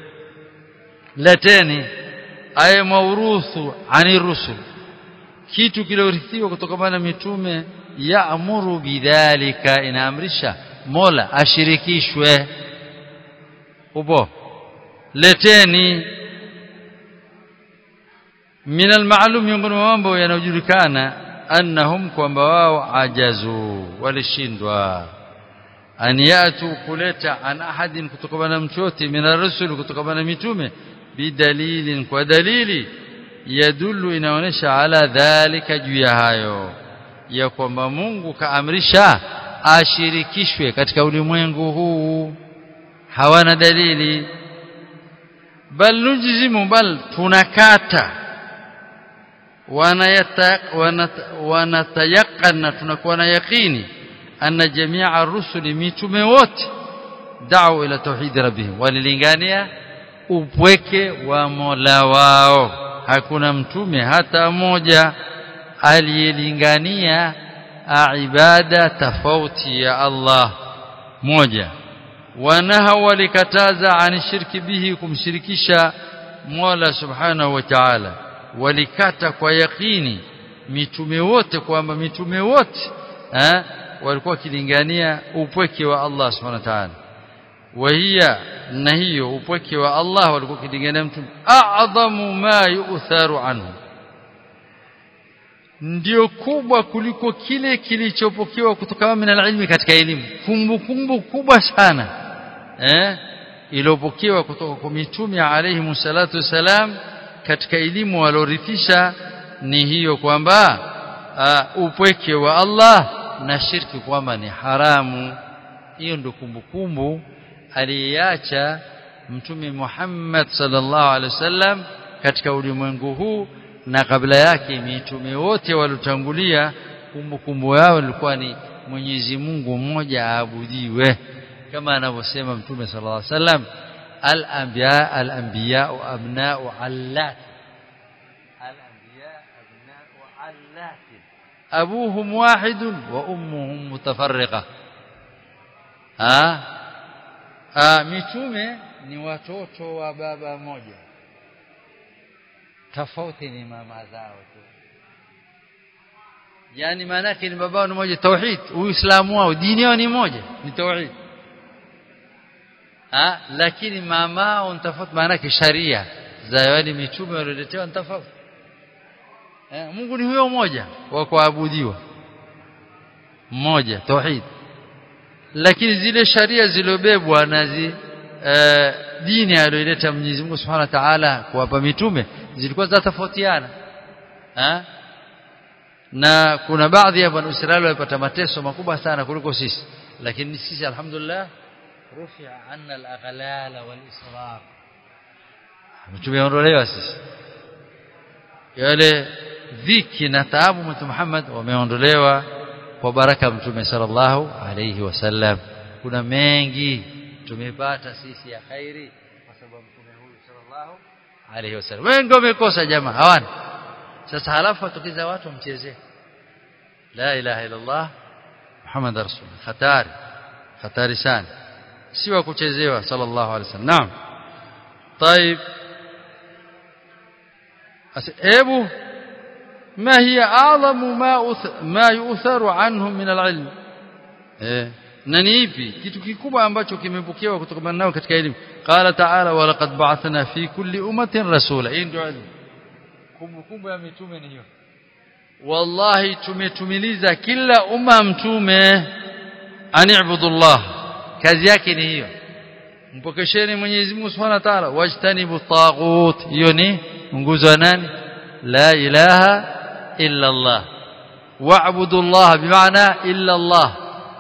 leteni ay mauruthu ani rusul kitu kiliorithiwa kutokana na mitume yaamuru bidhalika inaamrisha Mola ashirikishwe upo leteni min almaalum miongoni mwa mambo yanayojulikana annahum kwamba wao ajazu walishindwa an yatu kuleta an ahadin kutokana na mchote min ar-rusul kutokana na mitume bidalilin kwa dalili yadullu inaonesha ala dhalika juu ya hayo ya kwamba Mungu kaamrisha ashirikishwe katika ulimwengu huu hawana dalili bal nujzimu bal tunakata wanatayaqana tunakuwa na yaqini anna jamia ar-rusuli mitume wote da'u ila tauhid rabbihim walilingania upweke wa Mola wao hakuna mtume hata mmoja aliyelingania ibada tofauti ya Allah moja wanaha walikataza ani shirki bihi kumshirikisha Mola subhanahu wa ta'ala walikata kwa yakini mitume wote kwamba mitume wote eh walikuwa kilingania upweke wa Allah subhanahu wa ta'ala وهي na hiyo upweke wa Allah walikuwa kilingania mtume a'dhamu ma yu'tharu anhu ndio kubwa kuliko kile kilichopokewa kutoka min ilmi katika elimu kumbukumbu kubwa sana eh iliyopokewa kutoka kwa mitume alayhi salatu wasalam katika elimu walorithisha ni hiyo kwamba upweke wa Allah na shirki kwamba ni haramu hiyo ndio kumbukumbu aliyeacha mtume Muhammad sallallahu alaihi wasallam katika ulimwengu huu na kabla yake mitume wote waliotangulia kumbukumbu yao ilikuwa ni Mwenyezi Mungu mmoja aabudiwe kama anavyosema mtume sallallahu alaihi wasallam al-anbiya al-anbiya abna'u allat al-anbiya abna'u allat abuhum wahid wa ummuhum mutafarriqa ah ah mitume ni watoto wa baba moja tofauti ni mama zao tu yani maana yake ni baba ni moja tauhid uislamu wao dini yao ni moja ni tauhid ah lakini mamao ni tofauti maana yake sharia za wale mitume walioletewa ni tofauti eh, Mungu ni huyo mmoja wa kuabudiwa mmoja tauhid lakini zile sharia zilobebwa na zi, e, dini aliyoleta Mwenyezi Mungu Subhanahu wa Ta'ala kuwapa mitume zilikuwa za tofautiana na kuna baadhi ya bani Israeli walipata mateso makubwa sana kuliko sisi lakini sisi alhamdulillah rufi'a anna al-aghlal wal-israr tumeondolewa sisi yale dhiki na taabu mtume Muhammad wameondolewa kwa baraka mtume sallallahu alayhi wasallam kuna mengi tumepata sisi ya khairi kwa sababu mtume huyu sallallahu alaihi wasallam wengi wamekosa jamaa hawana sasa halafu atukiza watu mchezee la ilaha illa allah muhammad rasul hatari hatari sana si wa kuchezewa sallallahu alaihi wasallam naam طيب hebu ما هي أعظم ما أث... ما يؤثر عنهم من العلم eh na ni ipi kitu kikubwa ambacho kimepokewa kutoka nao katika elimu qala ta'ala wa laqad ba'athna fi kulli ummatin rasula hii ndio elimu kumbukumbu ya mitume ni hiyo wallahi tumetumiliza kila umma mtume ani'budullah kazi yake ni hiyo mpokesheni Mwenyezi Mungu Subhanahu wa Ta'ala wajtanibu taghut hiyo ni nguzo ya nani la ilaha illa Allah wa'budu Allah bimaana illa Allah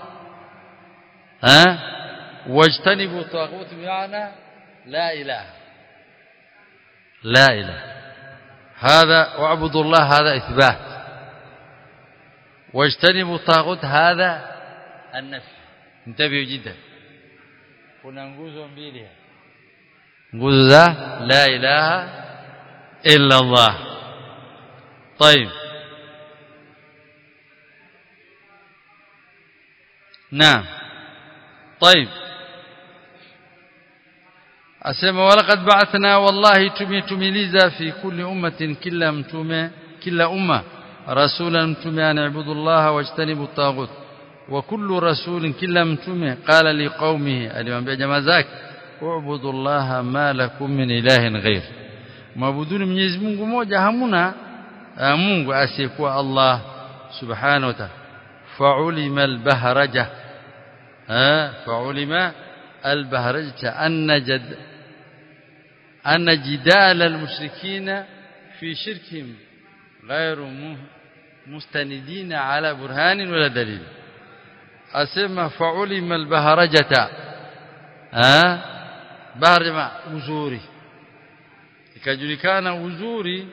ها واجتنبوا الطاغوت بمعنى لا اله لا اله هذا واعبدوا الله هذا اثبات واجتنبوا الطاغوت هذا النفي انتبهوا جدا kuna nguzo mbili nguzo za la ilaha illa Allah طيب نعم طيب asema walaqad ba'athna wallahi tumetumiliza fi kulli ummatin kila mtume kila umma rasulan mtume anabudu Allah wajtanibu at-taghut wa kullu rasulin kila mtume qala liqaumihi aliwaambia jamaa zake u'budu Allah ma lakum min ilahin ghair maabuduni Mwenyezi Mungu mmoja hamuna Mungu asiyekuwa Allah subhanahu wa ta'ala fa'ulima al-bahraja فعلم البهرجة أن جد أن جدال المشركين في شركهم غير مستندين على برهان ولا دليل أسمى فعلم البهرجة ها بهرجة uzuri ikajulikana uzuri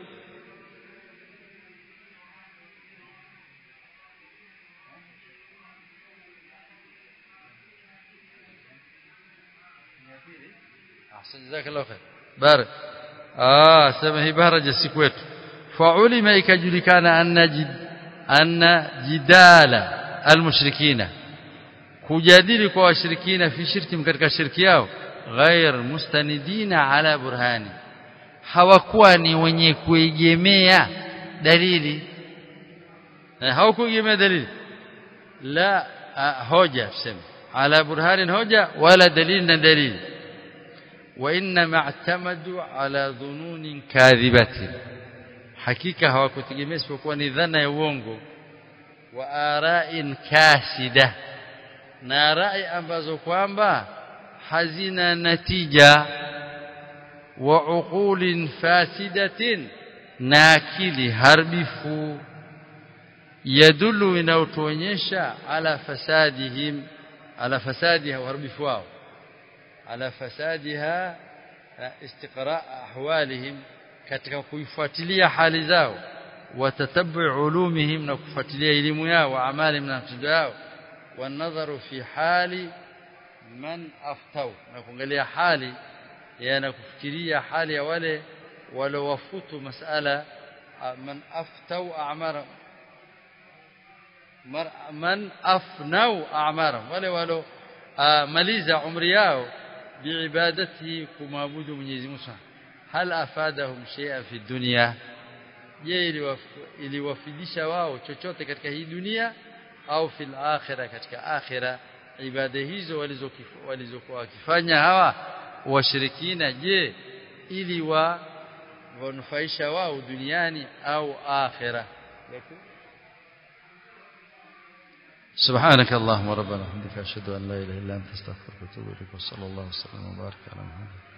جزاك الله خير بارك اه سما هي بهرج السكوت فعلم ikajulikana anna jid anna jidala almushrikina kujadili kwa washirikina fi shirki katika shirki yao ghair mustanidina ala burhani hawakuwa ni wenye kuegemea dalili hawakuegemea dalili la hoja tuseme ala burhanin hoja wala dalili na dalili وانما اعتمدوا على ظنون كاذبه hakika hawakutegemea isipokuwa ni dhana ya uongo wa ara'in kasida na rai ambazo kwamba hazina natija wa uqulin fasidatin na akili harbifu yadullu inayotuonyesha ala fasadihim ala fasadiha uharibifu wao على فسادها استقراء احوالهم katika kuifuatilia hali zao watatabu ulumihim na kufuatilia elimu yao amali na matendo yao wanadharu fi hali man aftau na kuangalia hali yana kufikiria hali ya wale walowafutu masala man aftau a'mara man afnau a'mara wale walo maliza umri yao biibadatihi kumwabudu Mwenyezi Mungu hal afadahum shay'a fi dunya je iliwafidisha wao chochote katika hii dunia au fil akhirah katika akhira ibada hizo walizokuwa wakifanya hawa washirikina je ili wa wanufaisha wao duniani au akhira سبحانك اللهم ربنا وبحمدك اشهد ان لا اله الا انت استغفرك واتوب اليك وصلى الله وسلم وبارك على محمد